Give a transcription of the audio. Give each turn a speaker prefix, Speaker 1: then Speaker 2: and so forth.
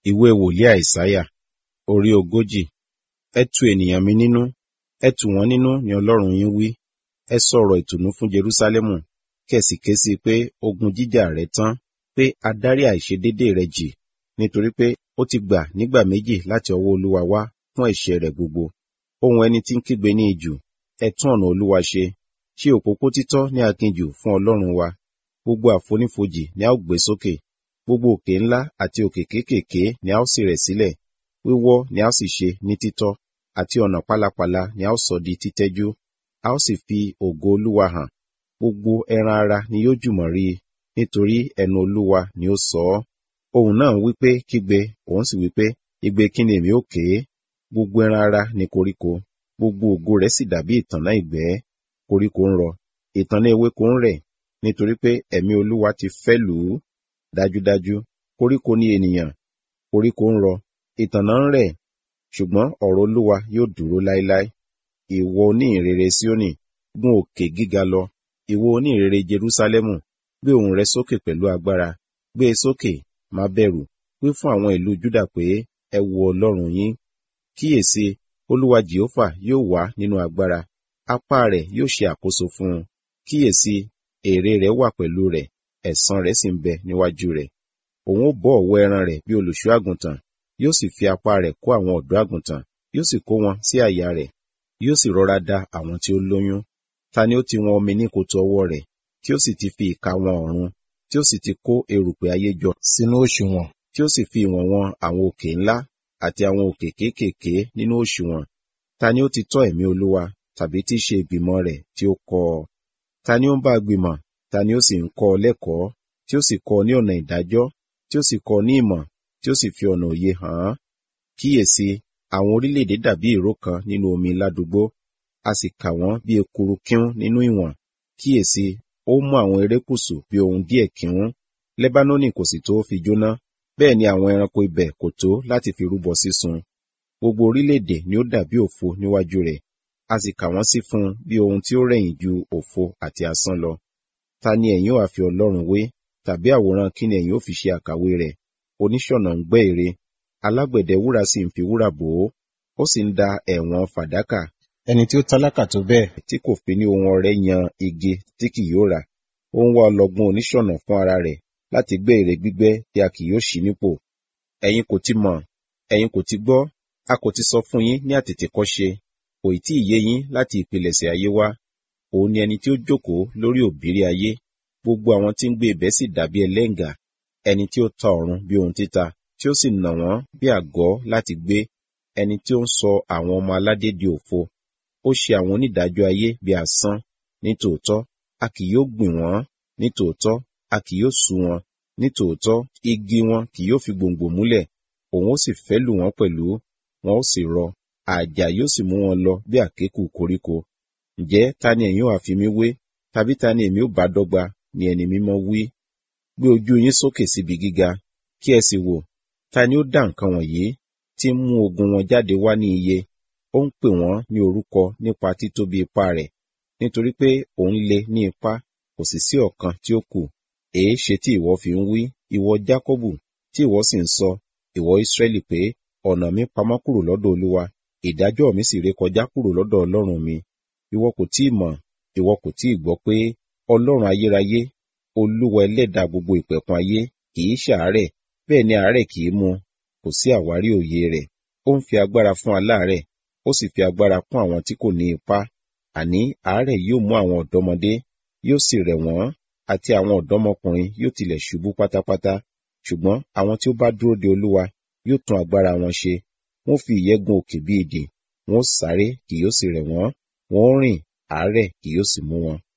Speaker 1: Ìwé wòlíì Àìsáyà orí ogójì. Ẹ tu ènìyàn mi nínú, ẹ tù wọ́n nínú ni Ọlọ́run yín wí. Ẹ sọ ọ̀rọ̀ ìtùnú fún Jerúsálẹ́mù, kí ẹ sì ké sí i pé ogun jíjà rẹ̀ tán, pé a dárí àìṣedéédé rẹ̀ jì, nítorí pé ó ti gbà nígbà méjì láti ọwọ́ Olúwa wá fún ẹ̀ṣẹ̀ rẹ̀ gbogbo. Ohùn ẹni tí ń kígbe ní ijù, ẹ tún ọ̀nà Olúwa ṣe, ṣe òpópó títọ́ ní aginjù fún Ọlọ́run wa. Gbogbo àfonífojì ni a ó gbé sókè, gbogbo òkè ńlá àti òkè kéékèèké ni a ó sì rẹ̀ sílẹ̀, wíwọ́ ni a ó sì ṣe ní títọ́, àti ọ̀nà pálapàla ni a ó sọ di títẹ́jú. A ó sì fi ògo Olúwa hàn, gbogbo ẹran ara ni yóò jùmọ̀ rí i, nítorí ẹnu Olúwa ni ó sọ ọ́. Ohùn náà wí pé kígbe, òun sì wí pé, igbe kí ni èmi ó ké? Gbogbo ẹran ara ni koríko, gbogbo ògo rẹ̀ sì dàbí ìtànná ìgbẹ́. Koríko ń rọ, ìtànná ewéko ń rẹ̀, nítorí pé ẹ̀mí Olúwa ti fẹ́ lù ú. Dájúdájú, koríko ni ènìyàn, koríko ń rọ, ìtànná ń rẹ̀, ṣùgbọ́n ọ̀rọ̀ Olúwa yóò dúró láéláé. Ìwọ oníhìnrere Síónì, gún òkè gíga lọ, ìwọ oníhìnrere Jerúsálẹ́mù, gbé ohùn rẹ sókè pẹ̀lú agbára, gbé e sókè, má bẹ̀rù, wí fún àwọn ìlú Júdà pé, ẹ wo Ọlọ́run yín. Kíyèsi, Olúwa Jèhófà yóò wá nínú agbára, apá rẹ̀ yóò ṣe àkóso fún un. Kíyèsi, èrè rẹ̀ wà pẹ̀lú rẹ̀, ẹ̀san rẹ̀ sì ń bẹ níwájú rẹ̀. Òun ó bọ́ ọ̀wọ́ ẹran rẹ̀ bí olùṣọ́ àgùntàn, yóò sì fi apá rẹ̀ kó àwọn ọ̀dọ́ àgùntàn, yóò sì kó wọn sí àyà rẹ̀, yóò sì rọra da àwọn tí ó lóyún. Ta ni ó ti wọn omi ní kòtò ọwọ́ rẹ̀, tí ó sì ti fi ìka wọn ọ̀run, tí ó sì ti kó erùpẹ̀ ayé jọ sínú òṣùwọ̀n, tí ó sì fi ìwọ̀n wọn àwọn òkè ńlá àti àwọn òkè kéékèèké nínú òṣùwọ̀n? Ta ni ó ti tọ́ ẹ̀mí Olúwa, tàbí tí í ṣe ìgbìmọ̀ rẹ̀ tí ó kọ́ ọ? Ta ni ó ń bá a gbìmọ̀, ta ni ó sì ń kọ́ ọ lẹ́kọ̀ọ́, tí ó sì kọ́ ọ ní ọ̀nà ìdájọ́, tí ó sì kọ́ ọ ní ìmọ̀, tí ó sì fi ọ̀nà òye hàn án? Kíyèsi, àwọn orílẹ̀-èdè dàbí ìró kan nínú omi ládùúgbò, a sì kà wọ́n bí ekuru kíún nínú ìwọ̀n. Kíyèsi, ó mú àwọn erékùṣù bí ohun díẹ̀ kíún. Lẹ́bánónì kò sì tó fi jóná, bẹ́ẹ̀ ni àwọn ẹranko ibẹ̀ kò tó láti fi rúbọ sísun. Gbogbo orílẹ̀-èdè ni ó dàbí òfo níwájú rẹ̀, a sì kà wọ́n sí fún un bí ohun tí ó rẹ̀yìn ju òfo àti asán lọ. Ta ni ẹ̀yin ó ha fi Ọlọ́run wé? Tàbí àwòrán kí ni ẹ̀yin ó fi ṣe àkàwé rẹ̀? Oníṣọ̀nà ń gbẹ́ ère, alágbẹ̀dẹ wúrà sì ń fi wúrà bò ó, ó sì ń da ẹ̀wọ̀n fàdákà. Ẹni tí ó tálákà tó bẹ́ẹ̀ tí kò fi ní ohun ọrẹ yan igi tí kì yóò rà. Ó ń wá ọlọ́gbọ́n oníṣọ̀nà fún ara rẹ̀ láti gbẹ́ ère gbígbẹ́ tí a kì yóò ṣí nípò. Ẹ̀yin kò ti mọ̀, ẹ̀yin kò ti gbọ́, a kò ti sọ fún yín ní àtètèkọ́ṣe, kò ì tí ì yé yín láti ìpilẹ̀ṣẹ̀ ayé wá. Òun ni ẹni tí ó jókòó lórí òbírí ayé, gbogbo àwọn tí ń gbé ibẹ̀ sì dàbí ẹlẹ́ngà, ẹni tí ó ta ọ̀run bí ohun títa, tí ó sì nà wọ́n bí àgọ́ láti gbé, ẹni tí ó ń sọ àwọn ọmọ aládé di òfo. Ó ṣe àwọn onídàájọ́ ayé bí asán, ní tòótọ́, a kì yóò gbìn wọ́n, ní tòótọ́, a kì yóò sú wọn, ní tòótọ́, igi wọn kì yóò fi gbòǹgbò múlẹ̀, òun ó sì fẹ́ lù wọ́n pẹ̀lú, wọn ó sì rọ, àjà yóò sì mú wọn lọ bí àkékù koríko. Ǹjẹ́ ta ni ẹ̀yin ó ha fi mí wé? Tàbí ta ni èmi ó bá dọ́gba? Ni ẹni mímọ́ wí. Gbé ojú yín sókè síbi gíga, kí ẹ sì wò, ta ni ó dá nǹkan wọ̀nyí, tí ń mú ogun wọn jáde wá ní iye? Ó ń pè wọ́n ní orúkọ nípa títóbi ipá rẹ̀, nítorí pé òun le ní ipá, kò sì sí ọ̀kan tí ó kù. Èéṣe tí ìwọ fi ń wí, ìwọ Jákọ́bù, tí ìwọ sì ń sọ, ìwọ Ísírẹ́lì pé, ọ̀nà mi pamọ́ kúrò lọ́dọ̀ Olúwa, ìdájọ́ mi sì rékọjá kúrò lọ́dọ̀ Ọlọ́run mi. Ìwọ kò tí ì mọ̀, ìwọ kò tí ì gbọ́ pé Ọlọ́run ayérayé, Olúwa ẹlẹ́dàá gbogbo ìpẹ̀kun ayé, kì í ṣàárẹ̀, bẹ́ẹ̀ ni àárẹ̀ kì í mú, kò sí àwárí òye rẹ̀. Ó ń fi agbára fún aláàárẹ̀, ó sì fi agbára kún àwọn tí kò ní ipá. Àní àárẹ̀ yóò mú àwọn ọ̀dọ́mọdé, yóò sì rẹ̀ wọ́n, àti àwọn ọ̀dọ́mọkùnrin yóò tilẹ̀ ṣubú pátápátá. Ṣùgbọ́n àwọn tí ó bá dúró de Olúwa yóò tún agbára wọn ṣe. Wọ́n fi ìyẹ́ gun òkè bí idì, wọ́n ó sáré kì yóò sì rẹ̀ wọ́n, wọ́n ó rìn, àárẹ̀ kì yóò sì mú wọn.